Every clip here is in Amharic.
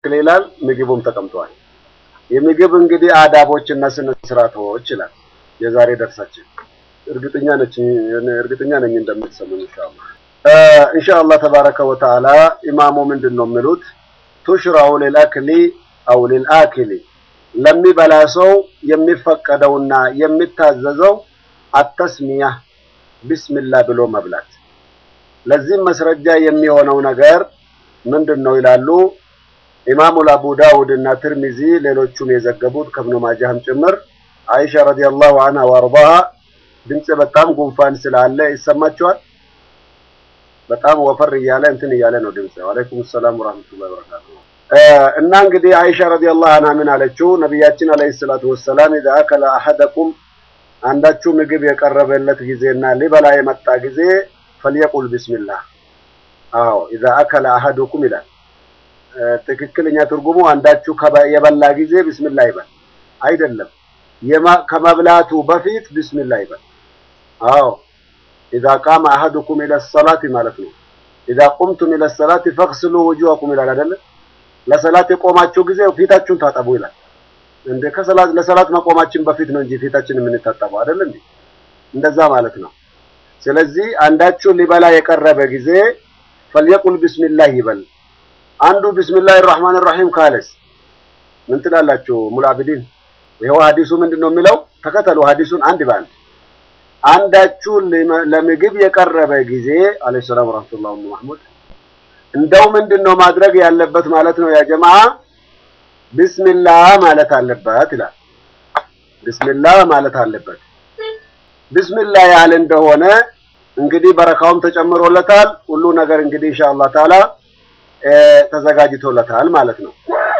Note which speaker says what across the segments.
Speaker 1: ይላል። ምግቡም ተቀምጧል። የምግብ እንግዲህ አዳቦችና ስነ ስርዓቶች ይላል የዛሬ ደርሳችን። እርግጠኛ ነች እርግጠኛ ነኝ እንደምትሰሙኝ ኢንሻአላህ ኢንሻአላህ ተባረከ ወተዓላ ኢማሙ ምንድን ነው የሚሉት ቱሽራው ሊልአክሊ አው ሊልአክሊ ለሚበላ ሰው የሚፈቀደውና የሚታዘዘው አተስሚያ ቢስሚላህ ብሎ መብላት። ለዚህም መስረጃ የሚሆነው ነገር ምንድን ነው ይላሉ ኢማሙ አቡ ዳውድ እና ትርሚዚ ሌሎቹም የዘገቡት ከብኑ ማጃህም ጭምር አይሻ ረዲየላሁ ዐንሃ ወአርዳሃ ድምጽ በጣም ጉንፋን ስላለ ይሰማቸዋል። በጣም ወፈር እያለ እንትን እያለ ነው ድምጽ። ወአለይኩም ሰላም ወራህመቱላሂ ወበረካቱ። እና እንግዲህ አይሻ ረዲየላሁ ዐንሃ ምን አለችው? ነቢያችን አለይሂ ሰላቱ ወሰላም ኢዛ አከለ አሐደኩም አንዳችሁ ምግብ የቀረበለት ጊዜና ሊበላ የመጣ ጊዜ ፈልየቁል ቢስሚላህ። አዎ ኢዛ አከለ አሐዱኩም ይላል። ትክክለኛ ትርጉሙ አንዳችሁ የበላ ጊዜ ቢስሚላህ ይበል አይደለም፣ ከመብላቱ በፊት ቢስሚላህ ይበል። አዎ ኢዛ ቃመ አሐዱኩም ኢለ ሰላቲ ማለት ነው። ኢዛ ቁምቱም ኢለ ሰላቲ ፈግስሉ ውጁሀኩም ይላል አይደለ? ለሰላት የቆማችሁ ጊዜ ፊታችሁን ታጠቡ ይላል። እንደ ከሰላት ለሰላት መቆማችን በፊት ነው እንጂ ፊታችን የምንታጠበው አይደል እንዴ? እንደዛ ማለት ነው። ስለዚህ አንዳችሁ ሊበላ የቀረበ ጊዜ ፈልየቁል ቢስሚላህ ይበል። አንዱ ቢስሚላህ ራህማን ራሂም ካለስ ምን ትላላችሁ? ሙላብዲን ይኸው ሐዲሱ ምንድን ነው የሚለው? ተከተሉ ሐዲሱን አንድ በአንድ አንዳችሁ ለምግብ የቀረበ ጊዜ አለይሂ ሰላም ወራህመቱላሂ ወበረካቱ እንደው ምንድን ነው ማድረግ ያለበት ማለት ነው ያ ጀማዓ ቢስሚላህ ማለት አለበት ይላል። ቢስሚላህ ማለት አለበት። ቢስሚላህ ያለ እንደሆነ እንግዲህ በረካውም ተጨምሮለታል። ሁሉ ነገር እንግዲህ ኢንሻአላህ ተዓላ ተዘጋጅቶለታል ማለት ነው።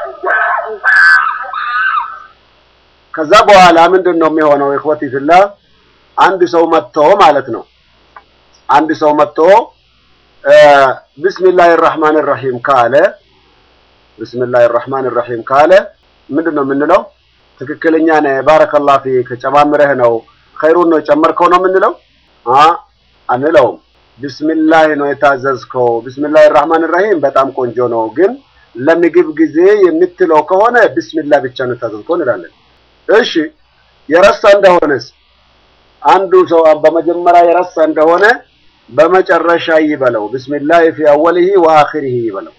Speaker 1: ከዛ በኋላ ምንድን ነው የሚሆነው? ኢኽወቲ ፊላህ አንድ ሰው መጥቶ ማለት ነው አንድ ሰው መጥቶ ቢስሚላሂ ራህማን ራሂም ካለ ቢስሚላሂ ራህማን ራሂም ካለ ምንድን ነው የምንለው? ትክክለኛ ነህ፣ ባረከላህ ፊክ፣ ጨማምረህ ነው ኸይሩን ነው የጨመርከው ነው የምንለው? አ አንለውም። ቢስሚላህ ነው የታዘዝከው። ቢስሚላሂ ራህማን ራሂም በጣም ቆንጆ ነው፣ ግን ለምግብ ጊዜ የምትለው ከሆነ ቢስሚላህ ብቻ ነው የታዘዝከው እንላለን። እሺ የረሳ እንደሆነስ አንዱ ሰው በመጀመሪያ የረሳ እንደሆነ በመጨረሻ ይበለው። ቢስሚላህ ፊ አወሊሂ ወአኺሪሂ ይበለው።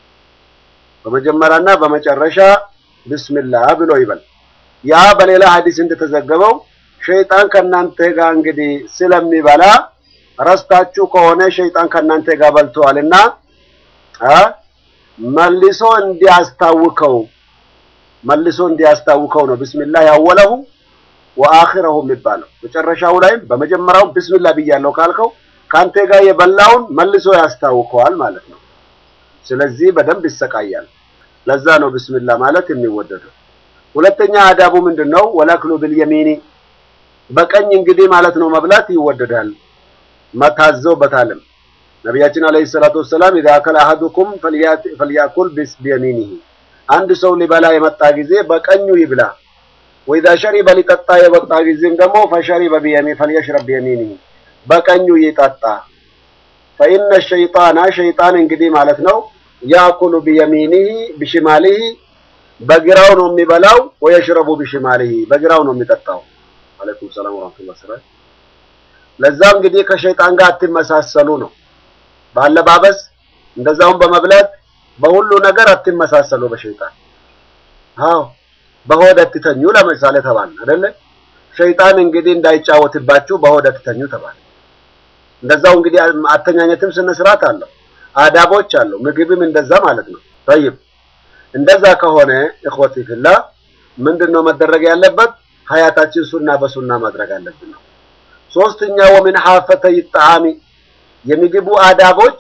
Speaker 1: በመጀመሪያና በመጨረሻ ቢስሚላህ ብሎ ይበል። ያ በሌላ ሐዲስ እንደተዘገበው ሸይጣን ከናንተ ጋር እንግዲህ ስለሚበላ ረስታችሁ ከሆነ ሸይጣን ከናንተ ጋር በልተዋልና አ መልሶ እንዲያስታውከው መልሶ እንዲያስታውከው ነው ቢስሚላህ ያወለሁ ወአኺረሁ የሚባለው። መጨረሻው ላይም በመጀመሪያው ቢስሚላህ ብያለሁ ካልከው ካንተ ጋር የበላውን መልሶ ያስታውከዋል ማለት ነው። ስለዚህ በደንብ ይሰቃያል። ለዛ ነው ቢስሚላህ ማለት የሚወደደው። ሁለተኛ አዳቡ ምንድን ነው? ወላክሉ ቢልየሚኒ በቀኝ እንግዲህ ማለት ነው መብላት ይወደዳል። መታዘውበታልም ነቢያችን አለይሂ ሰላቱ ወሰላም ኢዛ አከለ አሐዱኩም ፈልያኩል ቢየሚኒሂ አንድ ሰው ሊበላ የመጣ ጊዜ በቀኙ ይብላ። ወኢዛ ሸሪበ ሊጠጣ የመጣ ጊዜም ደግሞ ፈሸሪበ ቢየሚ ፈልየሽረብ ቢየሚኒሂ በቀኙ ይጠጣ። ፈኢነ ሸይጣና ሸይጣን እንግዲህ ማለት ነው ያኩሉ ቢየሚኒሂ ቢሽማሊሂ በግራው ነው የሚበላው፣ ወየሽረቡ ቢሽማሊሂ በግራው ነው የሚጠጣው። አለይኩም ሰላም ወራህመቱላሂ ወበረካቱ። ለዛ እንግዲህ ከሸይጣን ጋር አትመሳሰሉ ነው። ባለባበስ እንደዛውም በመብላት በሁሉ ነገር አትመሳሰሉ በሸይጣን። አዎ በሆድ አትተኙ ለምሳሌ ተባለ አይደለ? ሸይጣን እንግዲህ እንዳይጫወትባችሁ በሆድ አትተኙ ተባለ። እንደዛው እንግዲህ አተኛኘትም ስነ ስርዓት አለው፣ አዳቦች አለው። ምግብም እንደዛ ማለት ነው። ጠይብ እንደዛ ከሆነ እኽወቲ ፊላ ምንድን ነው መደረግ ያለበት? ሀያታችን ሱና በሱና ማድረግ አለብን ነው። ሶስተኛ ወምን ሐፈተይ ጣዓሚ የምግቡ አዳቦች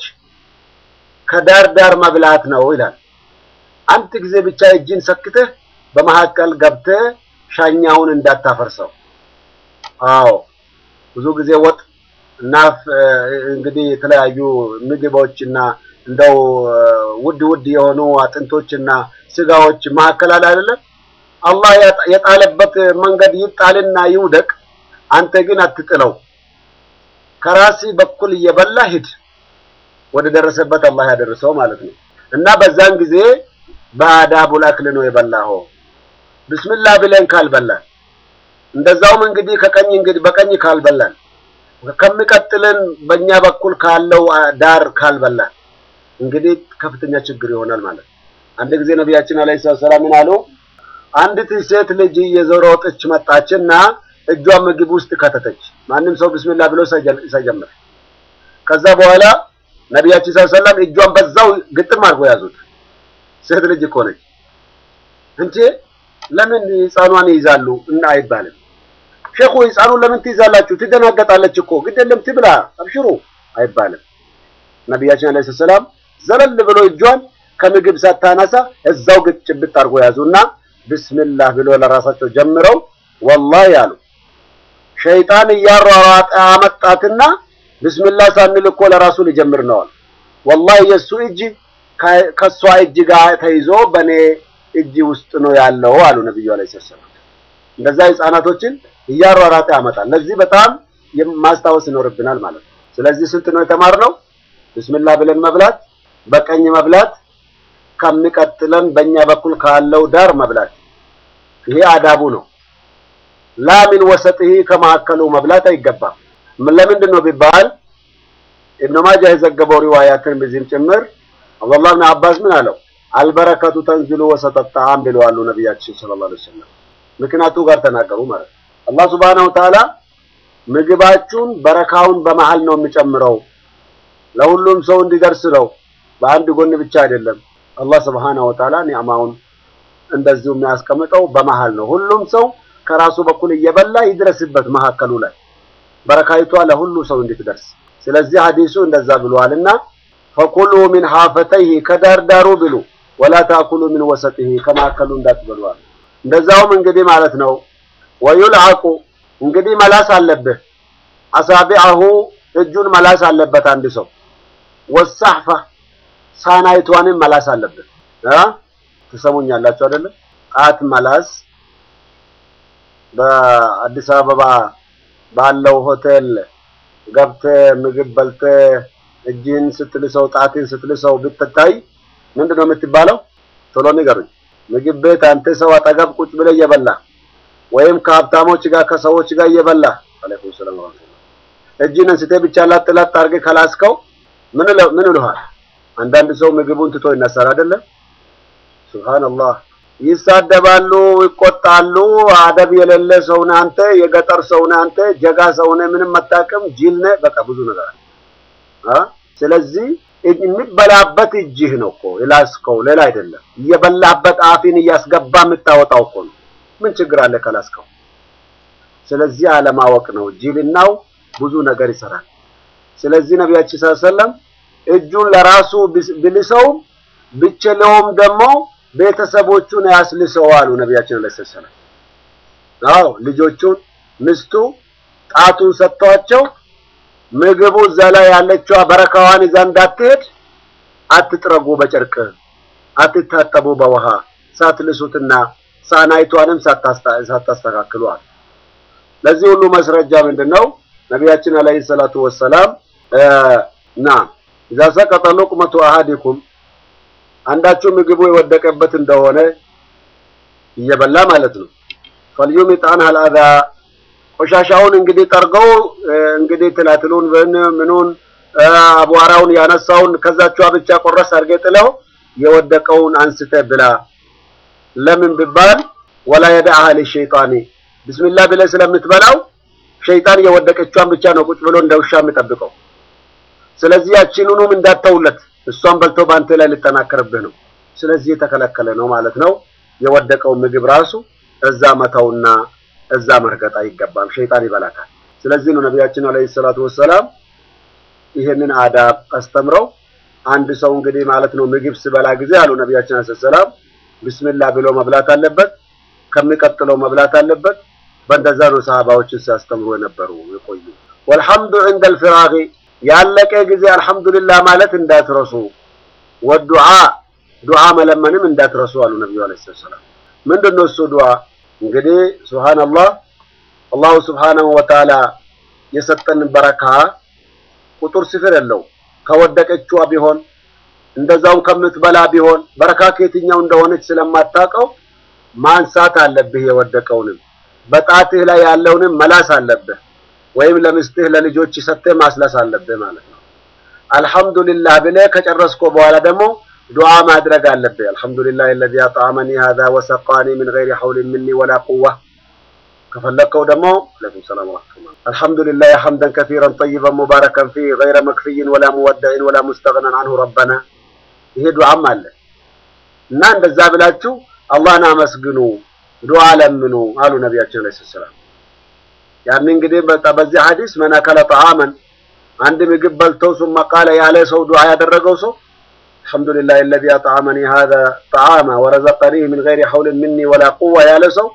Speaker 1: ከዳር ዳር መብላት ነው ይላል። አንድ ጊዜ ብቻ እጅን ሰክተህ በመካከል ገብተህ ሻኛውን እንዳታፈርሰው። አዎ ብዙ ጊዜ ወጥ እና እንግዲህ የተለያዩ ምግቦችና እንደው ውድ ውድ የሆኑ አጥንቶችና ስጋዎች መካከል አለ አይደለም። አላህ የጣለበት መንገድ ይጣልና ይውደቅ፣ አንተ ግን አትጥለው። ከራሲ በኩል እየበላ ሂድ፣ ወደ ደረሰበት አላህ ያደርሰው ማለት ነው። እና በዛን ጊዜ በአዳቡል አክል ነው የበላኸው። ብስሚላህ ብለን ካልበላን እንደዛውም እንግዲህ ከቀኝ እንግዲህ በቀኝ ካልበላን ከሚቀጥልን በእኛ በኩል ካለው ዳር ካልበላን እንግዲህ ከፍተኛ ችግር ይሆናል ማለት ነው። አንድ ጊዜ ነቢያችን አለይሂ ሰላም ምን አሉ? አንዲት ሴት ልጅ እየሮጠች መጣችና እጇን ምግብ ውስጥ ከተተች። ማንም ሰው ቢስሚላህ ብሎ ሳይጀምር ከዛ በኋላ ነቢያችን ሰለላም እጇን በዛው ግጥም አድርጎ ያዙት። ሴት ልጅ እኮ ነች እንጂ ለምን ህፃኗን ይይዛሉ እና አይባልም። ሼኹ ህፃኑን ለምን ትይዛላችሁ? ትደናገጣለች እኮ ግድ የለም ትብላ፣ አብሽሩ አይባልም። ነቢያችን አለይሂ ሰላም ዘለል ብሎ እጇን ከምግብ ሳታነሳ እዛው ግጭብጥ አድርጎ ያዙና ቢስሚላህ ብሎ ለራሳቸው ጀምረው ወላሂ አሉ ሸይጣን እያሯሯጠ አመጣትና ቢስሚላህ ሳንል እኮ ለራሱ ሊጀምር ነዋል። ወላሂ የእሱ እጅ ከእሷ እጅ ጋር ተይዞ በእኔ እጅ ውስጥ ነው ያለው አሉ ነብዩ አለይሂ ሰላም። እንደዛ ህፃናቶችን እያሯሯጠ ያመጣል። ለዚህ በጣም ማስታወስ ይኖርብናል ማለት ነው። ስለዚህ ስንት ነው የተማርነው? ቢስሚላህ ብለን መብላት፣ በቀኝ መብላት፣ ከሚቀጥለን በእኛ በኩል ካለው ዳር መብላት። ይሄ አዳቡ ነው። ላሚን ወሰጥህ ከመካከሉ መብላት አይገባም። ለምንድን ነው ቢባል ኢብኑ ማጃህ የዘገበው ሪዋያትን በዚህም ጭምር አብዱላህ ብን አባስ ምን አለው አልበረከቱ ተንዝሉ ወሰጠ ጣዓም ብለዋሉ ነቢያችን ሰለላሁ ዐለይሂ ወሰለም። ምክንያቱ ጋር ተናገሩ ማለት አላህ ሱብሓነሁ ወተዓላ ምግባችሁን በረካውን በመሃል ነው የሚጨምረው ለሁሉም ሰው እንዲደርስ ነው። በአንድ ጎን ብቻ አይደለም። አላህ ሱብሓነሁ ወተዓላ ኒዕማውን እንደዚሁ የሚያስቀምጠው በመሃል ነው። ሁሉም ሰው ከራሱ በኩል እየበላ ይድረስበት መካከሉ ላይ በረካይቷ ለሁሉ ሰው እንድትደርስ። ስለዚህ ሐዲሱ እንደዛ ብሏልና ፈኩሉ ሚን ሐፈተይሂ ከዳርዳሩ ብሉ ወላ ታኩሉ ሚን ወሰጢሂ ከመካከሉ እንዳትበሉ አለ። እንደዛውም እንግዲህ ማለት ነው ወዩልዐቁ እንግዲህ መላስ አለብህ አሳቢዐሁ እጁን መላስ አለበት አንድ ሰው ወሳሕፋ ሳናይቷንም መላስ አለበት እ ትሰሙኛላችሁ አይደለም ጣት መላስ በአዲስ አበባ ባለው ሆቴል ገብተህ ምግብ በልተህ እጅህን ስትልሰው ጣትን ስትልሰው ብትታይ ምንድን ነው የምትባለው? ቶሎ ንገሩኝ። ምግብ ቤት አንተ ሰው አጠገብ ቁጭ ብለህ እየበላ ወይም ከሀብታሞች ጋር ከሰዎች ጋር እየበላ አለይኩም ሰላም ወራህመቱላህ እጅህን አንስተህ ብቻ ላጥ ላጥ አድርገህ ከላስከው ምን ምን ይልሃል? አንዳንድ ሰው ምግቡን ትቶ ይነሳል አይደለም? ሱብሃንአላህ ይሳደባሉ፣ ይቆጣሉ። አደብ የሌለ ሰው ነህ አንተ፣ የገጠር ሰው ነህ አንተ፣ ጀጋ ሰው ነህ፣ ምንም አታውቅም፣ ጅል ነህ። በቃ ብዙ ነገር አለ። ስለዚህ የሚበላበት እጅህ ነው እኮ የላስከው፣ ሌላ አይደለም። እየበላበት አፊን እያስገባ የምታወጣው እኮ ነው። ምን ችግር አለ ከላስከው? ስለዚህ አለማወቅ ነው። ጅልናው ብዙ ነገር ይሰራል። ስለዚህ ነቢያችን ሰለላሁ ዐለይሂ ወሰለም እጁን ለራሱ ብልሰውም ብችለውም ደግሞ ቤተሰቦቹን ያስልሰው አሉ ነቢያችን ሰለላሁ ዐለይሂ ወሰለም። አዎ ልጆቹን ሚስቱ ጣቱን ሰጥቷቸው ምግቡ እዛ ላይ ያለችዋ በረካዋን ይዛ እንዳትሄድ አትጥረጉ፣ በጨርቅ አትታጠቡ፣ በውሃ ሳትልሱትና ሳናይቷንም ሳታስተካክሉ አሉ። ለዚህ ሁሉ መስረጃ ምንድን ነው? ነቢያችን አለይሂ ሰላቱ ወሰላም ና ኢዛ ሰቀጠ ሉቅመቱ አሐዲኩም አንዳችሁ ምግቡ የወደቀበት እንደሆነ እየበላ ማለት ነው። ፈልዩሚጥ ዐንሀል አዛ ቆሻሻውን እንግዲህ ጠርገው እንግዲህ ትላትሉን ምኑን አቧራውን ያነሳውን ከዛችዋ ብቻ ቆረስ አድርገህ ጥለው የወደቀውን አንስተ ብላ። ለምን ቢባል ወላ የደዐሃ ሊሸይጣኒ ቢስሚላህ ብለህ ስለምትበላው ሸይጣን የወደቀችዋን ብቻ ነው ቁጭ ብሎ እንደ ውሻ የሚጠብቀው። ስለዚህ ያቺኑንም እንዳተውለት እሷን በልቶ በአንተ ላይ ሊጠናከርብህ ነው። ስለዚህ የተከለከለ ነው ማለት ነው። የወደቀው ምግብ ራሱ እዛ መተውና እዛ መርገጥ አይገባም፣ ሸይጣን ይበላታል። ስለዚህ ነው ነቢያችን አለይሂ ሰላቱ ወሰላም ይሄንን አዳብ አስተምረው አንድ ሰው እንግዲህ ማለት ነው ምግብ ሲበላ ጊዜ አሉ ነቢያችን አለይሂ ሰላም ቢስሚላህ ብሎ መብላት አለበት፣ ከሚቀጥለው መብላት አለበት። በእንደዛ ነው ሰሃባዎችን ሲያስተምሩ የነበሩ የቆዩ። ወልሐምዱ ዐንደል ፊራጊ ያለቀ ጊዜ አልሐምዱሊላህ ማለት እንዳትረሱ፣ ወዱዓ ዱዓ መለመንም እንዳትረሱ አሉ ነብዩ አለይሂ ሰላም። ምንድነው እሱ ዱዓ? እንግዲህ ሱብሃንአላህ አላሁ ሱብሃነሁ ወተዓላ የሰጠን በረካ ቁጥር ስፍር የለው። ከወደቀችዋ ቢሆን እንደዛውም ከምትበላ ቢሆን በረካ ከየትኛው እንደሆነች ስለማታውቀው ማንሳት አለብህ። የወደቀውንም በጣትህ ላይ ያለውንም መላስ አለብህ፣ ወይም ለምስትህ ለልጆች ሰጥተህ ማስለስ አለብህ ማለት ነው። አልሐምዱሊላህ ብለህ ከጨረስኮ በኋላ ደግሞ ዱዓ ማድረግ አለብህ። አልሐምዱሊላህ الذي أطعمني هذا وسقاني من غير حول مني ولا قوة ከፈለከው ደግሞ አለይኩም ሰላም ወራህመቱላህ አልሐምዱሊላህ ሐምደን ከሲረን ጠይበን ሙባረከን ፊህ ገይረ መክፊይን ወላ ሙወደዕን ወላ ሙስተግነን አንሁ ረበና ይሄ ዱዓም አለ እና እንደዛ ብላችሁ አላህን አመስግኑ፣ ዱዓ ለምኑ አሉ ነቢያችን አለይሂ ሰላም። ያን እንግዲህ በዚህ ሐዲስ መን አከለ ጠዓመን አንድ ምግብ በልተው ሱመ ቃለ ያለ ሰው ዱዓ ያደረገው ሰው አልሐምዱሊላህ الذي أطعمني هذا طعاما ورزقنيه من غير حول مني ولا قوة ያለ ሰው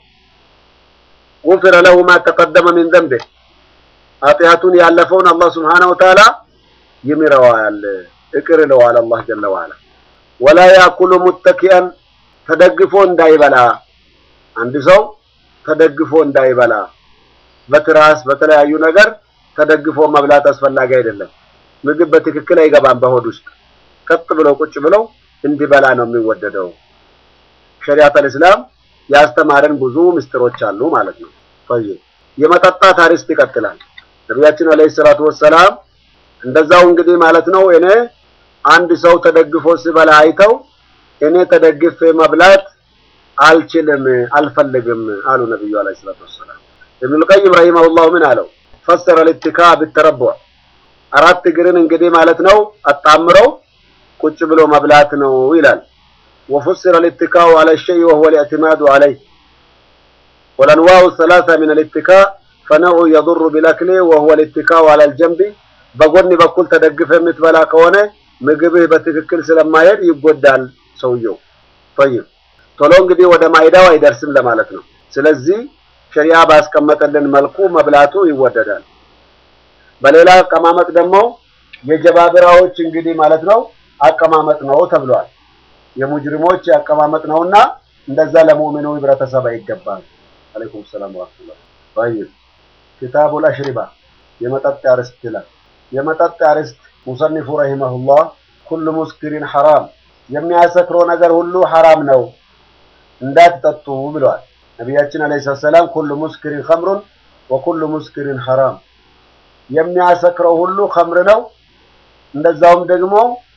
Speaker 1: ጉፍረ ለሁ ማ ተቀደመ ሚን ዘንቢህ ኃጢአቱን ያለፈውን አላህ ስብሓነሁ ወተዓላ ይምረዋል፣ እቅር ይለዋል አላህ ጀለ ወዐላ። ወላ ያኩሉ ሙተኪአን ተደግፎ እንዳይበላ አንድ ሰው ተደግፎ እንዳይበላ በትራስ በተለያዩ ነገር ተደግፎ መብላት አስፈላጊ አይደለም። ምግብ በትክክል አይገባም በሆድ ውስጥ ቀጥ ብለው ቁጭ ብለው እንዲበላ ነው የሚወደደው። ሸሪዓተል እስላም ያስተማረን ብዙ ምስጢሮች አሉ ማለት ነው። ጠይብ የመጠጣት አርዕስት ይቀጥላል። ነቢያችን አለይሂ ሰላቱ ወሰላም እንደዛው እንግዲህ ማለት ነው እኔ አንድ ሰው ተደግፎ ሲበላ አይተው እኔ ተደግፌ መብላት አልችልም አልፈልግም አሉ ነብዩ አለይሂ ሰላቱ ወሰላም። ኢብኑል ቀይም ረሂመሁላህ ምን አለው? ፈሰረ ልትካ ቢተረቡዕ አራት እግርን እንግዲህ ማለት ነው አጣምረው ቁጭ ብሎ መብላት ነው ይላል። وفسر الاتكاء على الشيء وهو الاعتماد عليه والأنواع الثلاثة من الاتكاء فنوع يضر بالأكل وهو الاتكاء على الجنب በጎን በኩል ተደግፈ የምትበላ ከሆነ ምግብህ በትክክል ስለማይሄድ ይጎዳል ሰውየው። ጠይብ ቶሎ እንግዲህ ወደ ማይዳው አይደርስም ለማለት ነው። ስለዚህ ሸሪዓ ባስቀመጠልን መልኩ መብላቱ ይወደዳል። በሌላ አቀማመጥ ደግሞ የጀባብራዎች እንግዲህ ማለት ነው አቀማመጥ ነው ተብሏል። የሙጅሪሞች አቀማመጥ ነውና እንደዛ ለሙእሚኑ ህብረተሰብ አይገባል። አለይኩም ሰላም ወራህመቱላህ። طيب كتاب الأشربة የመጠጥ አርዕስት ይላል። የመጠጥ አርዕስት ሙሰኒፉ ረሂመሁላህ ኩሉ ሙስኪሪን ሐራም የሚያሰክረው ነገር ሁሉ ሐራም ነው እንዳትጠጡ ብለዋል ነቢያችን አለይሂ ሰላም። ኩሉ ሙስኪሪን ኸምሩን ወኩሉ ሙስኪሪን ሐራም የሚያሰክረው ሁሉ ኸምር ነው፣ እንደዛውም ደግሞ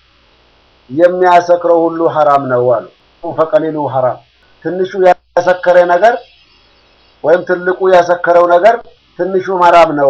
Speaker 1: የሚያሰክረው ሁሉ ሐራም ነው አሉ። ፈቀሊሉ ሐራም ትንሹ ያሰከረ ነገር ወይም ትልቁ ያሰከረው ነገር ትንሹም ሐራም ነው።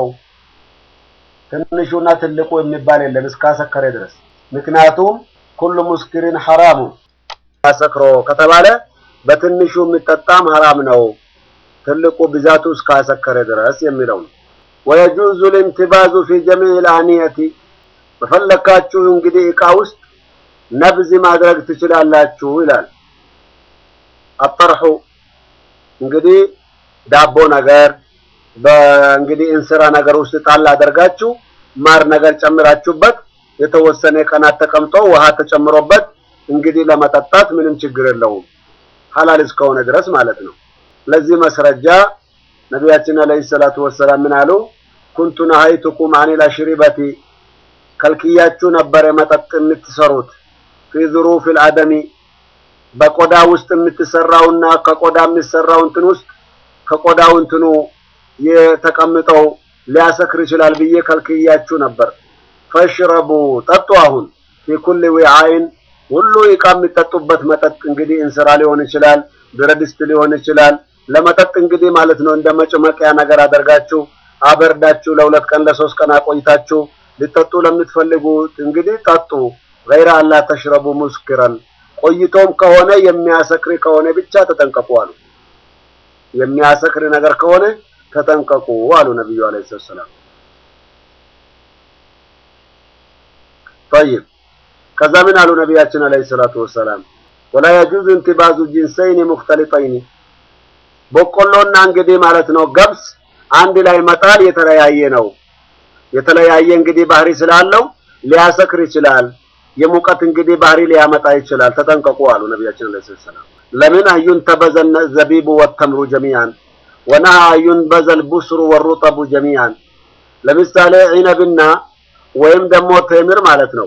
Speaker 1: ትንሹና ትልቁ የሚባል የለም እስካሰከረ ድረስ። ምክንያቱም ኩሉ ሙስኪሪን ሐራሙ ያሰክሮ ከተባለ በትንሹ የሚጠጣም ሐራም ነው፣ ትልቁ ብዛቱ እስካሰከረ ድረስ የሚለው ነው። ወየጁዙ ልኢንቲባዙ ፊ ጀሚዕ ልአንየቲ በፈለካችሁ እንግዲህ ዕቃ ውስጥ ነብዝ ማድረግ ትችላላችሁ ይላል። አጠርሑ እንግዲህ ዳቦ ነገር በእንግዲህ እንስራ ነገር ውስጥ ጣል አደርጋችሁ ማር ነገር ጨምራችሁበት የተወሰነ ቀናት ተቀምጦ ውሃ ተጨምሮበት እንግዲህ ለመጠጣት ምንም ችግር የለውም ሐላል እስከሆነ ድረስ ማለት ነው። ለዚህ መስረጃ ነቢያችን አለይሂ ሰላቱ ወሰላም ምን አሉ? ኩንቱ ነሀይቱኩም አኒል አሽሪበቲ ከልክያችሁ ነበረ መጠጥ የምትሰሩት ፊ ዙሩፊል አደሚ በቆዳ ውስጥ የምትሰራውና ከቆዳ የሚሰራው እንትን ውስጥ ከቆዳው እንትኑ የተቀምጠው ሊያሰክር ይችላል ብዬ ከልክያችሁ ነበር። ፈሽረቡ ጠጡ። አሁን ፊ ኩል ዊዓይን ሁሉ ዕቃ የሚጠጡበት መጠጥ እንግዲህ እንስራ ሊሆን ይችላል፣ ብረት ድስት ሊሆን ይችላል። ለመጠጥ እንግዲህ ማለት ነው እንደ መጭመቂያ ነገር አደርጋችሁ አበርዳችሁ ለሁለት ቀን ለሶስት ቀን አቆይታችሁ ሊጠጡ ለምትፈልጉት እንግዲህ ጠጡ። ገይረ አላ ተሽረቡ ሙስክረን ቆይቶም ከሆነ የሚያሰክር ከሆነ ብቻ ተጠንቀቁ አሉ። የሚያሰክር ነገር ከሆነ ተጠንቀቁ አሉ ነብዩ አለይሂ ሰላም። طيب ከዛ ምን አሉ ነቢያችን አለይሂ ሰላቱ ወሰላም ወላ የጁዙ እንቲባዙ ጂንሰይን ሙክተሊጠይን በቆሎና እንግዲህ ማለት ነው ገብስ አንድ ላይ መጣል የተለያየ ነው። የተለያየ እንግዲህ ባህሪ ስላለው ሊያሰክር ይችላል። የሙቀት እንግዲህ ባህሪ ሊያመጣ ይችላል። ተጠንቀቁ አሉ ነቢያችን አለይሂ ሰላም። ለምን አዩን ተበዘነ ዘቢቡ ወተምሩ ጀሚዓን ወነሃ አዩን በዘል ቡስሩ ወሩጠቡ ጀሚዓን። ለምሳሌ ዒነብና ወይም ደግሞ ቴምር ማለት ነው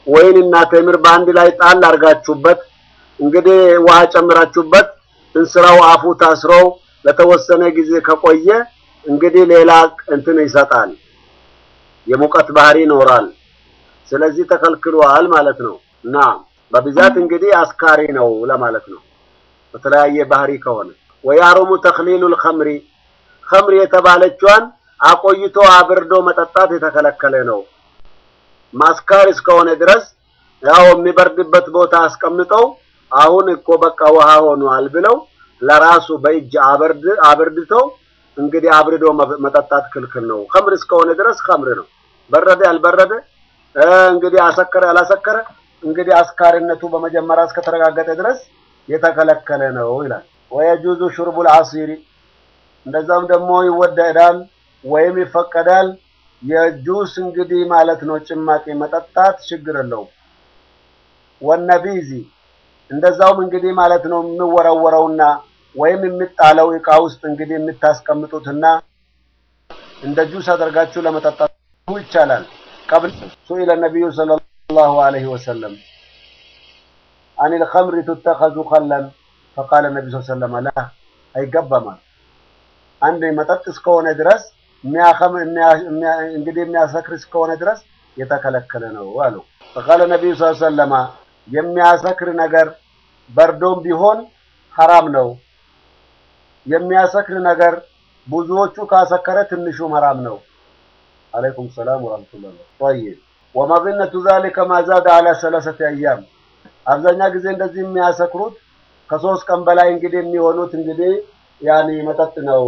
Speaker 1: ወይንና ቴምር በአንድ ላይ ጣል አድርጋችሁበት እንግዲህ ውሃ ጨምራችሁበት እንስራው አፉ ታስሮ ለተወሰነ ጊዜ ከቆየ እንግዲህ ሌላ እንትን ይሰጣል፣ የሙቀት ባህሪ ይኖራል። ስለዚህ ተከልክሏል ማለት ነው እና በብዛት እንግዲህ አስካሪ ነው ለማለት ነው። በተለያየ ባህሪ ከሆነ ወያሩሙ ተክሊሉል ኸምሪ ኸምር የተባለችዋን አቆይቶ አብርዶ መጠጣት የተከለከለ ነው። ማስካር እስከሆነ ድረስ ያው የሚበርድበት ቦታ አስቀምጠው አሁን እኮ በቃ ውሃ ሆኗል ብለው ለራሱ በእጅ አበርድ አብርድተው እንግዲህ አብርዶ መጠጣት ክልክል ነው። ኸምር እስከሆነ ድረስ ኸምር ነው። በረደ ያልበረደ እንግዲህ አሰከረ ያላሰከረ እንግዲህ አስካሪነቱ በመጀመሪያ እስከተረጋገጠ ድረስ የተከለከለ ነው ይላል። ወየጁዙ ሹርቡል አሲሪ እንደዛም ደግሞ ይወደዳል ወይም ይፈቀዳል የጁስ እንግዲህ ማለት ነው ጭማቂ መጠጣት ችግር የለውም። ወነቢዚ እንደዛውም እንግዲህ ማለት ነው የሚወረወረውና ወይም የሚጣለው እቃ ውስጥ እንግዲህ የምታስቀምጡትና እንደ ጁስ አድርጋችሁ ለመጠጣት ይቻላል። ቀብል ሱኢለ ነቢዩ ሰለላሁ ዐለይሂ ወሰለም አኒል ኸምሪ ቱተኸዙ ኸለን ፈቃለ ነቢ ሰለላሁ ዐለይሂ ወሰለም አይገባማል። አንድ መጠጥ እስከሆነ ድረስ እንግዲህ የሚያሰክር እስከሆነ ድረስ የተከለከለ ነው አሉ። ፈቃለ ነቢዩ ሰለላሁ ዐለይሂ ወሰለም የሚያሰክር ነገር በርዶም ቢሆን ሐራም ነው። የሚያሰክር ነገር ብዙዎቹ ካሰከረ ትንሹም ሐራም ነው። አለይኩም ሰላም ወራህመቱላህ። ጠይብ ወመዝነቱ ዛሊከ ማዛደ አላ ሰለሰተ አያም አብዛኛ ጊዜ እንደዚህ የሚያሰክሩት ከሶስት ቀን በላይ እንግዲህ የሚሆኑት እንግዲህ ያኒ መጠጥ ነው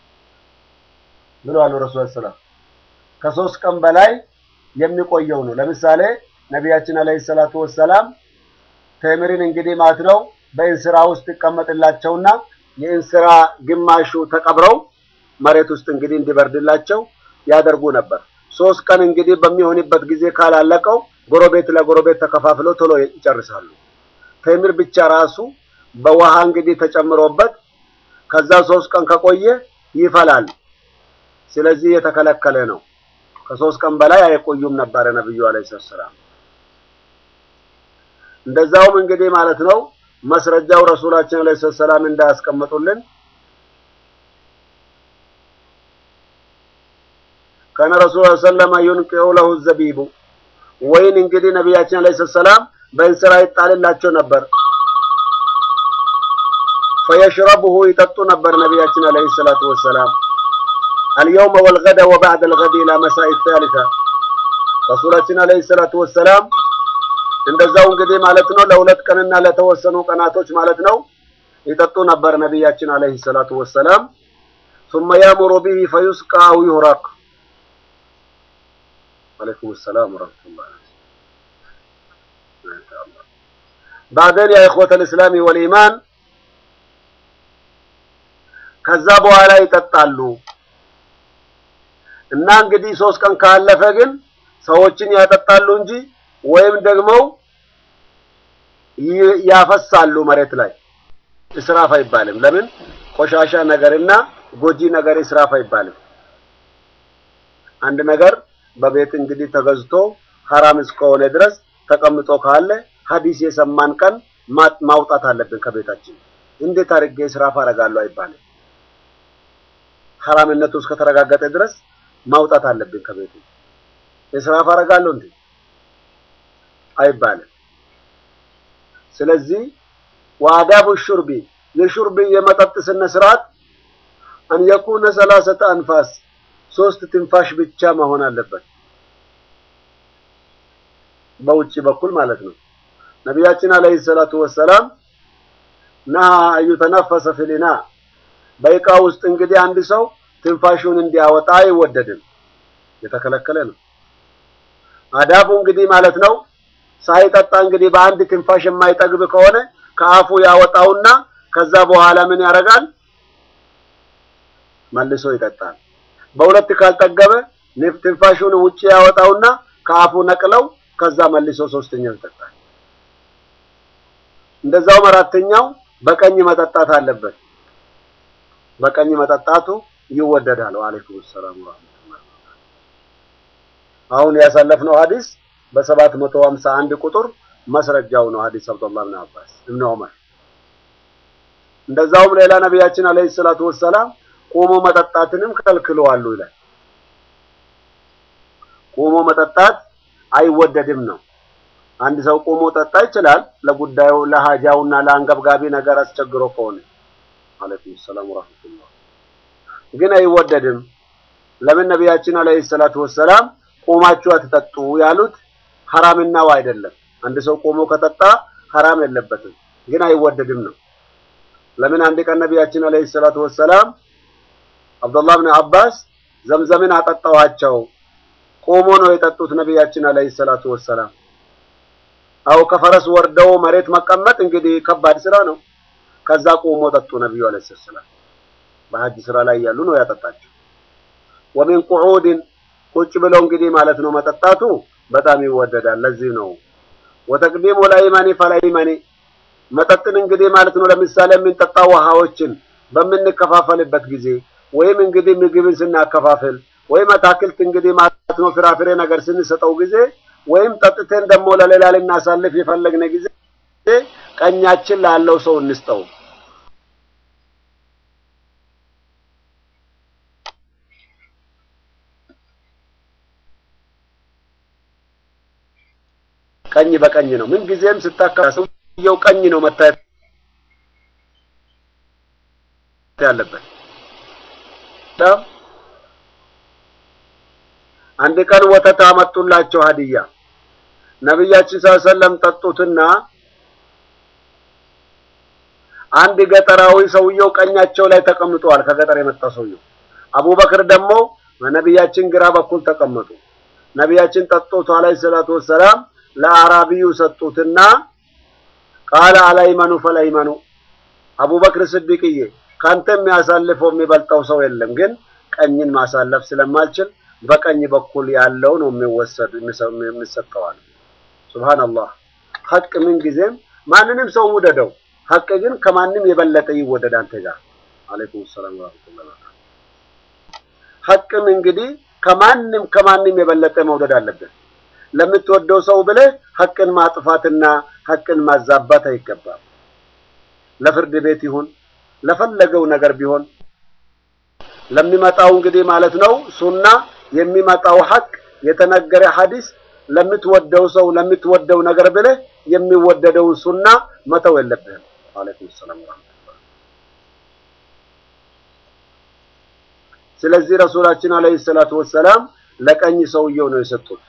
Speaker 1: ብለዋል ረሱል ሰላም። ከሶስት ቀን በላይ የሚቆየው ነው። ለምሳሌ ነቢያችን አለይሂ ሰላቱ ወሰላም ቴምርን እንግዲህ ማለት ነው በእንስራ ውስጥ ይቀመጥላቸውና የእንስራ ግማሹ ተቀብረው መሬት ውስጥ እንግዲህ እንዲበርድላቸው ያደርጉ ነበር። ሶስት ቀን እንግዲህ በሚሆንበት ጊዜ ካላለቀው ጎረቤት ለጎረቤት ተከፋፍለው ቶሎ ይጨርሳሉ። ቴምር ብቻ ራሱ በውሃ እንግዲህ ተጨምሮበት ከዛ ሶስት ቀን ከቆየ ይፈላል። ስለዚህ የተከለከለ ነው። ከሶስት ቀን በላይ አይቆዩም ነበረ ነብዩ አለይሂ ሰላም። እንደዛውም እንግዲህ ማለት ነው መስረጃው ረሱላችን አለይሂ ሰላም እንዳያስቀምጡልን ከነ ረሱል ሰለማ ዩንቂኡ ለሁ ዘቢቡ ወይን እንግዲህ ነቢያችን አለይሂ ሰላም በእንስራ ይጣልላቸው ነበር። ፈየሽረቡሁ ይጠጡ ነበር ነቢያችን አለይሂ ሰላቱ ወሰላም አልየውመ ወልገደ ወባዕደ አልገዲ ኢላ መሳኢ ታሊታ ረሱላችን አለይሂ ሰላቱ ወሰላም እንደዛው እንግዲህ ማለት ነው ለሁለት ቀንና ለተወሰኑ ቀናቶች ማለት ነው ይጠጡ ነበር ነቢያችን አለይሂ ሰላቱ ወሰላም ثم يأمر به فيسقى أو يهرق عليكم السلام ورحمة الله بعدين يا إخوة الإسلام والإيمان ከዛ በኋላ ይጠጣሉ እና እንግዲህ ሶስት ቀን ካለፈ ግን ሰዎችን ያጠጣሉ እንጂ ወይም ደግሞ ያፈሳሉ መሬት ላይ እስራፍ አይባልም። ለምን ቆሻሻ ነገርና ጎጂ ነገር እስራፍ አይባልም። አንድ ነገር በቤት እንግዲህ ተገዝቶ ሐራም እስከሆነ ድረስ ተቀምጦ ካለ ሐዲስ የሰማን ቀን ማውጣት አለብን ከቤታችን። እንዴት አድርጌ እስራፍ አደርጋለሁ አይባልም። ሐራምነቱ እስከተረጋገጠ ድረስ ማውጣት አለብን ከቤቱ። እስራፍ አደርጋለሁ እንዴ አይባልም። ስለዚህ ወአዳቡ ሹርቢ የሹርቢ የመጠጥ ስነ ስርዓት አን የኩነ ሰላሰተ አንፋስ ሶስት ትንፋሽ ብቻ መሆን አለበት፣ በውጭ በኩል ማለት ነው። ነቢያችን አለይሂ ሰላቱ ወሰላም ነሃ አዩተነፈሰ ፊሊና በእቃ ውስጥ እንግዲህ አንድ ሰው ትንፋሹን እንዲያወጣ አይወደድም፣ የተከለከለ ነው። አዳቡ እንግዲህ ማለት ነው ሳይጠጣ እንግዲህ በአንድ ትንፋሽ የማይጠግብ ከሆነ ከአፉ ያወጣውና ከዛ በኋላ ምን ያደርጋል? መልሶ ይጠጣል። በሁለት ካልጠገበ ትንፋሹን ውጪ ያወጣውና ከአፉ ነቅለው ከዛ መልሶ ሶስተኛው ይጠጣል። እንደዛውም አራተኛው በቀኝ መጠጣት አለበት። በቀኝ መጠጣቱ ይወደዳል። ወአለይኩም ሰላም ወራህመቱላህ። አሁን ያሳለፍነው ሐዲስ በሰባት መቶ ሀምሳ አንድ ቁጥር መስረጃው ነው ሐዲስ አብዱላህ ብን አባስ እብን ዑመር። እንደዛውም ሌላ ነቢያችን አለይሂ ሰላቱ ወሰላም ቆሞ መጠጣትንም ከልክለዋሉ ይላል። ቆሞ መጠጣት አይወደድም ነው። አንድ ሰው ቆሞ ጠጣ ይችላል ለጉዳዩ ለሀጃውና ለአንገብጋቢ ነገር አስቸግሮ ከሆነ አለይኩም ሰላም ወራህመቱላህ። ግን አይወደድም። ለምን ነቢያችን አለይሂ ሰላቱ ወሰላም ቆማችሁ አትጠጡ ያሉት ሐራምናው አይደለም። አንድ ሰው ቆሞ ከጠጣ ሐራም የለበትም፣ ግን አይወደድም ነው። ለምን አንድ ቀን ነቢያችን አለይሂ ሰላቱ ወሰላም አብዱላህ ብን አባስ ዘምዘምን አጠጣኋቸው። ቆሞ ነው የጠጡት ነቢያችን አለይሂ ሰላቱ ወሰላም። አው ከፈረስ ወርደው መሬት መቀመጥ እንግዲህ ከባድ ስራ ነው። ከዛ ቆሞ ጠጡ ነብዩ አለይሂ ሰላም። በሐጅ ስራ ላይ ያሉ ነው ያጠጣቸው። ወሚን ቁዑድን ቁጭ ብለው እንግዲህ ማለት ነው መጠጣቱ በጣም ይወደዳል። ለዚህ ነው ወተቅዲሙ ላይማኒ ፈላይማኒ መጠጥን እንግዲህ ማለት ነው ለምሳሌ የምንጠጣ ውሃዎችን በምንከፋፈልበት ጊዜ ወይም እንግዲህ ምግብን ስናከፋፍል ወይም አታክልት እንግዲህ ማለት ነው ፍራፍሬ ነገር ስንሰጠው ጊዜ ወይም ጠጥተን ደግሞ ለሌላ ልናሳልፍ የፈለግነ ጊዜ ቀኛችን ላለው ሰው እንስጠው። ቀኝ በቀኝ ነው። ምን ጊዜም ስታካ ሰውየው ቀኝ ነው መታየት ያለበት። አንድ ቀን ወተት አመጡላቸው ሀዲያ ነቢያችን ሰለላሁ ዐለይሂ ወሰለም ጠጡትና አንድ ገጠራዊ ሰውየው ቀኛቸው ላይ ተቀምጠዋል። ከገጠር የመጣ ሰውየው አቡበክር ደግሞ በነቢያችን ግራ በኩል ተቀመጡ። ነቢያችን ጠጡት አለይሂ ሰላቱ ወሰላም ለአራቢዩ ሰጡትና ቃለ አላይመኑ ፈላይመኑ አቡበክር ስዲቅዬ ካንተ የሚያሳልፈው የሚበልጠው ሰው የለም፣ ግን ቀኝን ማሳለፍ ስለማልችል በቀኝ በኩል ያለው ነው የሚወሰድ የሚሰጠዋል። ሱብሃንአላህ ሐቅ ምን ጊዜም ማንንም ሰው ውደደው፣ ሐቅ ግን ከማንም የበለጠ ይወደድ አንተ ጋር። አለይኩም ሰላም ወራህመቱላሂ ወበረካቱ። ሐቅም እንግዲህ ከማንም ከማንም የበለጠ መውደድ አለብን። ለምትወደው ሰው ብለህ ሐቅን ማጥፋትና ሐቅን ማዛባት አይገባም። ለፍርድ ቤት ይሁን ለፈለገው ነገር ቢሆን ለሚመጣው እንግዲህ ማለት ነው ሱና የሚመጣው ሐቅ የተነገረ ሐዲስ ለምትወደው ሰው ለምትወደው ነገር ብለህ የሚወደደውን ሱና መተው የለብህም። አለይኩም ሰላም ወራህመቱላህ። ስለዚህ ረሱላችን አለይሂ ሰላቱ ወሰላም ለቀኝ ሰውየው ነው የሰጡት።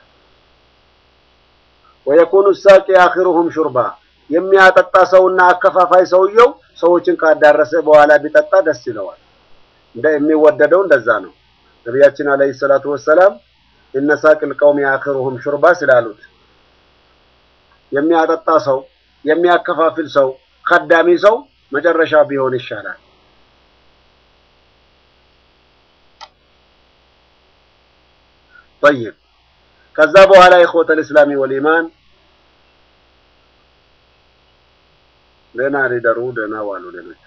Speaker 1: ወየኩኑ ሳቂ አኺሩሁም ሹርባ የሚያጠጣ ሰውና አከፋፋይ ሰውየው ሰዎችን ካዳረሰ በኋላ ቢጠጣ ደስ ይለዋል። እንደ የሚወደደው እንደዛ ነው። ነቢያችን አለይሂ ሰላቱ ወሰላም እነ ሳቂል ቀውሚ አኺሩሁም ሹርባ ስላሉት የሚያጠጣ ሰው የሚያከፋፍል ሰው ከዳሚ ሰው መጨረሻ ቢሆን ይሻላል። ጠይብ ከዛ በኋላ ኢኽወተል ኢስላሚ ወልኢማን ደህና ሊደሩ ደህና ዋሉ ሌሎች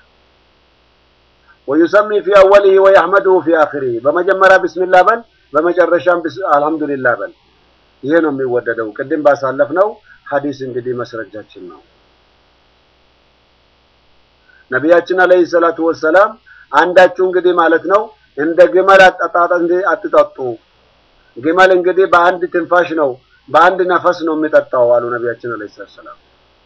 Speaker 1: ወዩሰሚ ፊ አወሊሂ ወየሕመዱሁ ፊ አኺሪሂ በመጀመሪያ ቢስሚላህ በል በመጨረሻም አልሐምዱሊላህ በል። ይሄ ነው የሚወደደው። ቅድም ባሳለፍነው ሐዲስ እንግዲህ መስረጃችን ነው። ነቢያችን አለይሂ ሰላቱ ወሰላም አንዳችሁ እንግዲህ ማለት ነው እንደ ግመል አጠጣጥ አትጠጡ። ግመል እንግዲህ በአንድ ትንፋሽ ነው በአንድ ነፈስ ነው የሚጠጣው አሉ ነቢያችን አለይሂ ሰላም።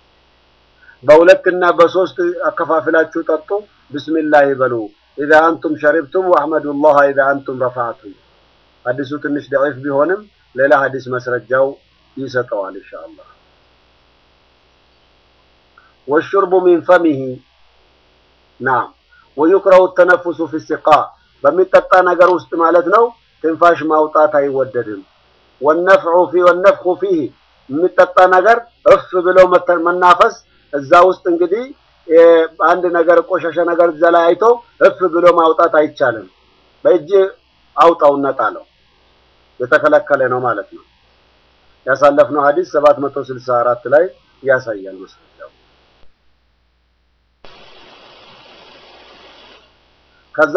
Speaker 1: በሁለትና በሶስት አከፋፍላችሁ ጠጡ። ቢስሚላህ በሉ ኢዛ አንቱም ሸሪብቱም ወአሕመዱላህ ኢዛ አንቱም ረፋዕቱም። ሐዲሱ ትንሽ ደዒፍ ቢሆንም ሌላ ሐዲስ መስረጃው ይሰጠዋል ኢንሻአላህ። ወሹርቡ ሚን ፈሚሂ ናም ወዩክረሁ ተነፉሱ ፊ ሲቃ በሚጠጣ ነገር ውስጥ ማለት ነው ትንፋሽ ማውጣት አይወደድም። ወነፍዑ ፊ ወነፍኹ ፊህ የሚጠጣ ነገር እፍ ብለው መናፈስ እዛ ውስጥ እንግዲህ አንድ ነገር ቆሻሻ ነገር እዛ ላይ አይቶ እፍ ብሎ ማውጣት አይቻልም። በእጅ አውጣውና ጣለው የተከለከለ ነው ማለት ነው። ያሳለፍነው ሐዲስ 764 ላይ ያሳያል መስለኛው። ከዛ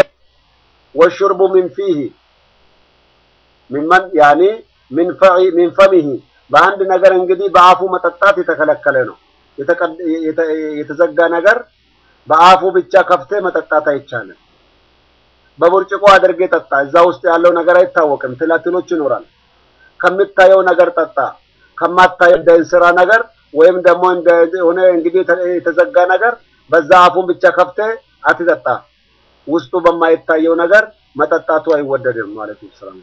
Speaker 1: ወሹርቡ ሚን ፊህ ሚመን ያኒ ሚን ፈኢ ሚን ፈሚሂ በአንድ ነገር እንግዲህ በአፉ መጠጣት የተከለከለ ነው። የተዘጋ ነገር በአፉ ብቻ ከፍቴ መጠጣት አይቻልም። በብርጭቆ አድርጌ ጠጣ። እዛ ውስጥ ያለው ነገር አይታወቅም። ትላትሎች ይኖራል። ከምታየው ነገር ጠጣ። ከማታየው እንደ እንስራ ነገር ወይም ደግሞ እንደሆነ እንግዲህ የተዘጋ ነገር በዛ አፉን ብቻ ከፍቴ አትጠጣ። ውስጡ በማይታየው ነገር መጠጣቱ አይወደድም ማለት ነው። ሰላም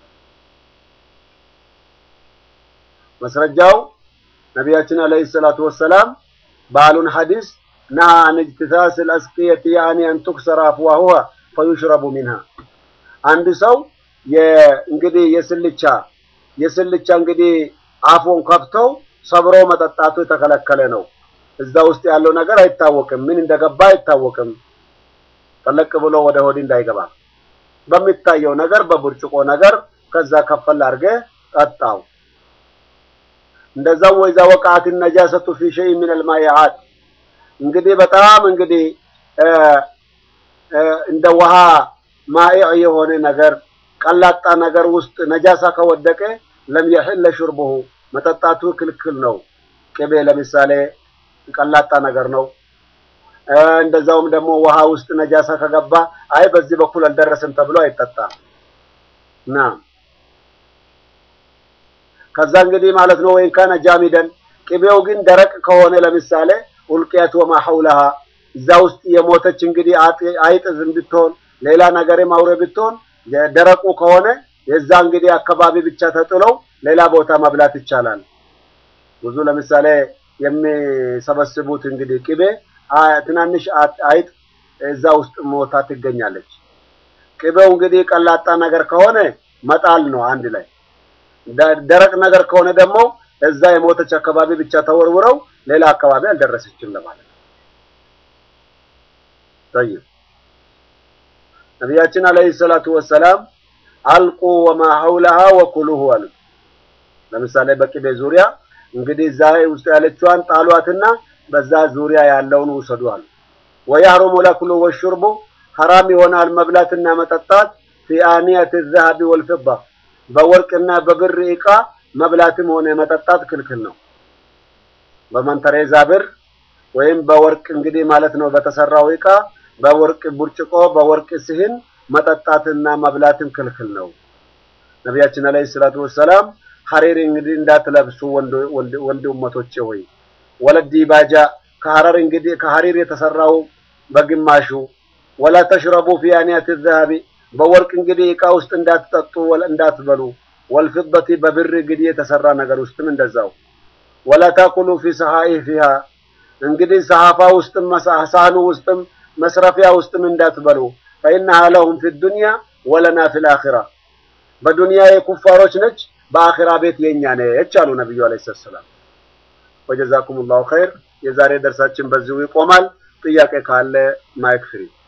Speaker 1: መስረጃው ነቢያችን አለይሂ ሰላቱ ወሰላም ባሉን ሐዲስ ና አን ኢጅቲሳስ አልአስቂየት ያኒ አን ቱክሰራ አፍዋሁሃ ፈዩሽረቡ ሚንሃ አንድ ሰው እንግዲህ የስልቻ የስልቻ እንግዲህ አፉን ከፍተው ሰብሮ መጠጣቱ የተከለከለ ነው። እዛ ውስጥ ያለው ነገር አይታወቅም፣ ምን እንደገባ አይታወቅም። ጠለቅ ብሎ ወደ ሆድ እንዳይገባ በሚታየው ነገር በብርጭቆ ነገር ከዛ ከፈል አድርገህ ጠጣው። እንደዛው ወይዛ ወቃት ነጃሰቱ ፊ ሸይ ሚን አልማያት እንግዲህ በጣም እንግዲህ እንደ ውሃ ማኢዕ የሆነ ነገር ቀላጣ ነገር ውስጥ ነጃሳ ከወደቀ ለም የሕለ ሹርቡሁ መጠጣቱ ክልክል ነው። ቅቤ ለምሳሌ ቀላጣ ነገር ነው። እንደዛውም ደግሞ ውሃ ውስጥ ነጃሳ ከገባ አይ በዚህ በኩል አልደረስም ተብሎ አይጠጣም። ና ከዛ እንግዲህ ማለት ነው ወይን ካነ ጃሚደን ቅቤው ግን ደረቅ ከሆነ ለምሳሌ ኡልቂያት ወማ ሐውለሃ እዛ ውስጥ የሞተች እንግዲህ አይጥ ብትሆን ሌላ ነገርም አውሬ ብትሆን ደረቁ ከሆነ የዛ እንግዲህ አካባቢ ብቻ ተጥለው ሌላ ቦታ መብላት ይቻላል። ብዙ ለምሳሌ የሚሰበስቡት እንግዲህ ቅቤ ትናንሽ አይጥ እዛ ውስጥ ሞታ ትገኛለች። ቅቤው እንግዲህ ቀላጣ ነገር ከሆነ መጣል ነው አንድ ላይ። ደረቅ ነገር ከሆነ ደግሞ እዛ የሞተች አካባቢ ብቻ ተወርውረው ሌላ አካባቢ አልደረሰችም ለማለት ነው። ጠይብ ነቢያችን አለይሂ ሰላቱ ወሰላም አልቁ ወማ ሐውለሃ ወኩሉሁ አሉ። ለምሳሌ በቅቤ ዙሪያ እንግዲህ እዛ ውስጥ ያለችዋን ጣሏትና በዛ ዙሪያ ያለውን ውሰዱ አሉ። ወያህሩሙ ለኩሉ ወሹርቡ ሐራም ይሆናል መብላትና መጠጣት ፊ አኒየት ዘሀቢ ወልፊዳ በወርቅና በብር ዕቃ መብላትም ሆነ መጠጣት ክልክል ነው። በመንተሬዛ ብር ወይም በወርቅ እንግዲህ ማለት ነው በተሰራው ዕቃ በወርቅ ብርጭቆ በወርቅ ስህን መጠጣትና መብላትም ክልክል ነው። ነቢያችን አለይሂ ሰላቱ ወሰላም ሐሪር እንግዲህ እንዳትለብሱ ወንድ ኡመቶቼ ሆይ ወለዲ ባጃ ከሐረር እንግዲህ ከሐሪር የተሰራው በግማሹ ወላ ተሽረቡ ፊ አኒያት ዘሀቢ በወርቅ እንግዲህ ዕቃ ውስጥ እንዳትጠጡ እንዳትበሉ ወልፊደቲ በብር እንግዲህ የተሰራ ነገር ውስጥም እንደዛው ወላ ታኩሉ ፊ ሰሃኢፊሃ እንግዲህ ሰሃፋ ውስጥም ሳህኑ ውስጥም መስረፊያ ውስጥም እንዳትበሉ ፈኢነሃ ለሁም ፊ ዱንያ ወለና ፊል አኺራ በዱንያ የኩፋሮች ነች በአኺራ ቤት የኛ ነች አሉ ነብዩ አለይሂ ሰላም። ወጀዛኩሙላሁ ኸይር። የዛሬ ደርሳችን በዚሁ ይቆማል። ጥያቄ ካለ ማይክ ፍሪ